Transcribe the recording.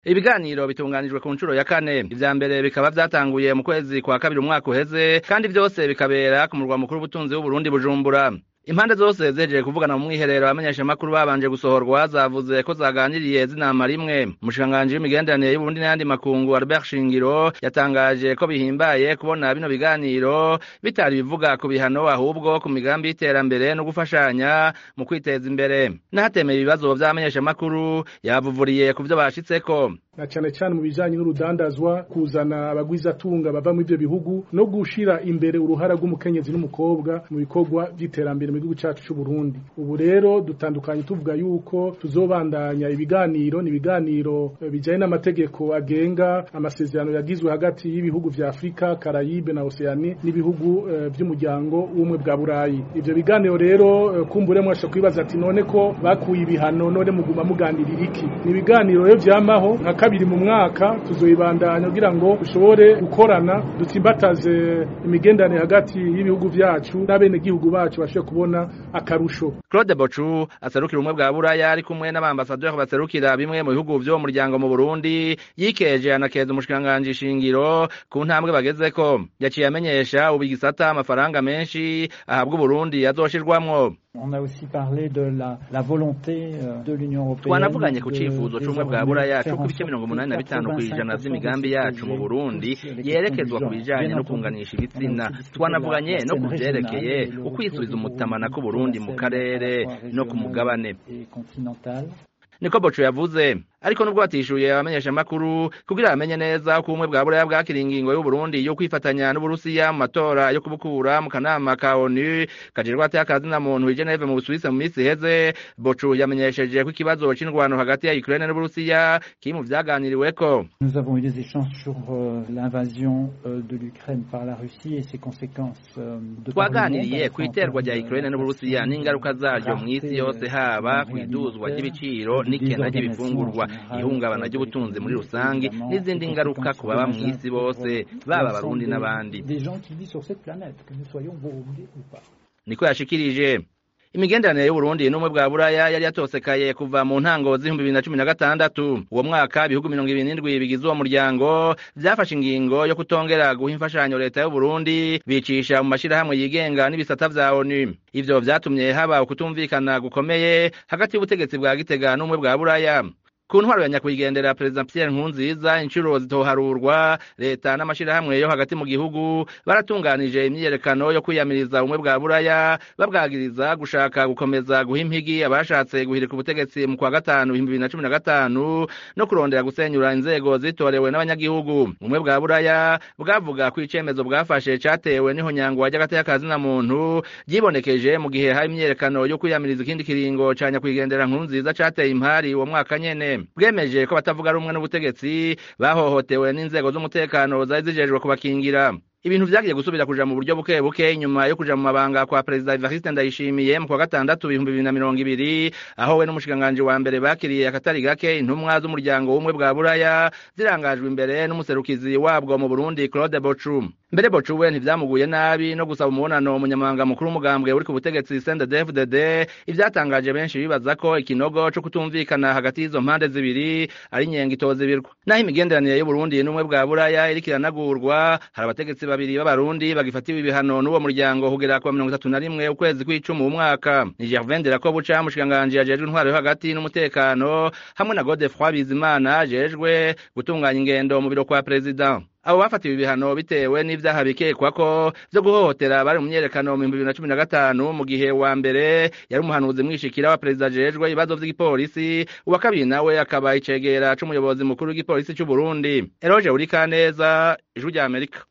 ibiganiro bitunganijwe ku nshuro ya kane ivya mbere bikaba vyatanguye mu kwezi kwa kabiri umwaka uheze kandi vyose bikabera ku murwa mukuru w'ubutunzi w'uburundi bujumbura impande zose zejeje kuvugana mu mwiherero abamenyeshamakuru babanje gusohorwa zavuze ko zaganiriye zinama rimwe umushikiranganji w'imigenderanire y'uburundi n'ayandi makungu albert shingiro yatangaje ko bihimbaye kubona bino biganiro bitari bivuga ku bihano ahubwo ku migambi y'iterambere no gufashanya mu kwiteza imbere n'ahatemeye ibibazo vy'abamenyeshamakuru yabuvuriye ku vyo bashitseko na cane cane mu bijanye n'urudandazwa kuzana abagwizatunga bava mu ivyo bihugu no gushira imbere uruhara rw'umukenyezi n'umukobwa mu bikorwa vy'iterambere mu gihugu cacu c'u Burundi ubu rero dutandukanye tuvuga yuko tuzobandanya ibiganiro ni ibiganiro bijanye n'amategeko agenga amasezerano yagizwe hagati y'ibihugu vya Afrika Karayibe na Oceanie n'ibihugu uh, vy'umuryango w'umwe bwa Burayi ivyo biganiro rero uh, kumbure mwasha kwibaza ati none ko bakuye ibihano none muguma muganirira iki ni ibiganiro rero vyamaho nka kabiri mu mwaka tuzoyibandanya kugira ngo dushobore gukorana dutsimbataze imigenderanire hagati y'ibihugu vyacu n'abene gihugu bacu bashobore kubona akarusho Claude Bochu aserukira umwe bwa Buraya ari kumwe n'abambasaderi baserukira bimwe mu bihugu vyo mu muryango mu Burundi yikeje anakeza umushikanganje shingiro ku ntambwe bagezeko yaciye amenyesha ubu igisata amafaranga menshi ahabwa Burundi azoshirwamwo On a aussi parlé de la, la volonté de l'Union européenne. Twanavuganye ku cifuzo c'umwe bwa Buraya co ku bice mirongo umunani na bitanu kw'ijana vy'imigambi yacu mu Burundi yerekezwa ku bijanye no kunganisha ibitsina. Twanavuganye no ku vyerekeye ukwisubiza umutamana ku Burundi mu karere no ku mugabane. Niko Boco yavuze ariko nubwo batishuye abamenyesha makuru kugira bamenye neza uko ubumwe bwa buraya bwakira ingingo y'u Burundi yo kwifatanya n'Uburusiya mu matora yo kubukura mu kanama ka ONU kajerwa ate akazi na muntu i Geneve mu Busuwisi mu minsi iheze Boco yamenyesheje ko ikibazo c'indwano hagati ya Ukraine n'Uburusiya kiri mu vyaganiriweko Nous avons eu des échanges sur euh, l'invasion euh, de l'Ukraine par la Russie et ses conséquences euh, de twaganiriye ku iterwa rya Ukraine n'Uburusiya n'ingaruka zaryo mu isi yose haba kwiduzwa ry'ibiciro n'ikena ry'ibifungurwa ihungabana ry'ubutunzi muri rusange n'izindi ngaruka ku baba mu isi bose baba abarundi n'abandi niko yashikirije imigenderanire y'uburundi n'umwe bwa buraya yari yatosekaye kuva mu ntango z'ibihumbi bibiri na cumi na gatandatu uwo mwaka ibihugu mirongo ibiri n'indwi bigize uwo muryango vyafashe ingingo yo kutongera guha imfashanyo leta y'uburundi bicisha mu mashirahamwe yigenga n'ibisata vya onu ivyo vyatumye haba ukutumvikana gukomeye hagati y'ubutegetsi bwa gitega n'umwe bwa buraya ku ntwaro ya nyakwigendera perezida Pierre Nkurunziza inshuro zitoharurwa leta n'amashirahamwe yo hagati mu gihugu baratunganije imyiyerekano yo kwiyamiriza ubumwe bwa buraya babwagiriza gushaka gukomeza guha impigi abashatse guhirika ubutegetsi mu kwa gatanu ibihumbi bibiri na cumi na gatanu no kurondera gusenyura inzego zitorewe n'abanyagihugu ubumwe bwa buraya bwavuga ko icemezo bwafashe catewe n'ihonyangwa ry'agateka na muntu ryibonekeje mu gihe hari imyiyerekano yo kwiyamiriza ikindi kiringo ca nyakwigendera Nkurunziza cateye impari uwo mwaka nyene bwemeje ko batavuga rumwe n'ubutegetsi bahohotewe n'inzego z'umutekano zari zijejwe kubakingira ibintu vyagiye gusubira kuja mu buryo buke buke inyuma yo kuja mu mabanga kwa perezida Evariste Ndayishimiye mu kwa gatandatu ibihumbi bibiri na mirongo ibiri aho we n'umushikiranganji wa mbere bakiriye akatari gake intumwa z'umuryango w'umwe bwa buraya zirangajwe imbere n'umuserukizi wabwo mu Burundi Claude Bochu mbere Bochu we ntivyamuguye nabi no gusaba umubonano umunyamabanga mukuru w'umugambwe uri ku butegetsi CNDD-FDD ivyatangaje benshi bibaza ko ikinogo co kutumvikana hagati y'izo mpande zibiri ari inyenga itozibirwa naho imigenderanire y'Uburundi n'umwe bwa buraya iriko iranagurwa hari abategetsi babiri b'abarundi bagifatiwe ibihano n'uwo muryango kugera ku mirongo itatu na rimwe ukwezi kw'icumi umwaka ni Gervain Delakobuca mushikiranganji ajejwe intwaro yo hagati n'umutekano hamwe na Godefroid Bizimana ajejwe gutunganya ingendo mu biro kwa perezida abo bafatiwe ibihano bitewe n'ivyaha bikekwa ko vyo guhohotera bari mu myerekano mu bibiri na cumi na gatanu mu gihe wa mbere yari umuhanuzi mwishikira wa perezida ajejwe ibibazo vy'igipolisi uwa kabiri nawe akaba icegera c'umuyobozi mukuru w'igipolisi c'u Burundi Eroge Urikaneza ijwi rya Amerika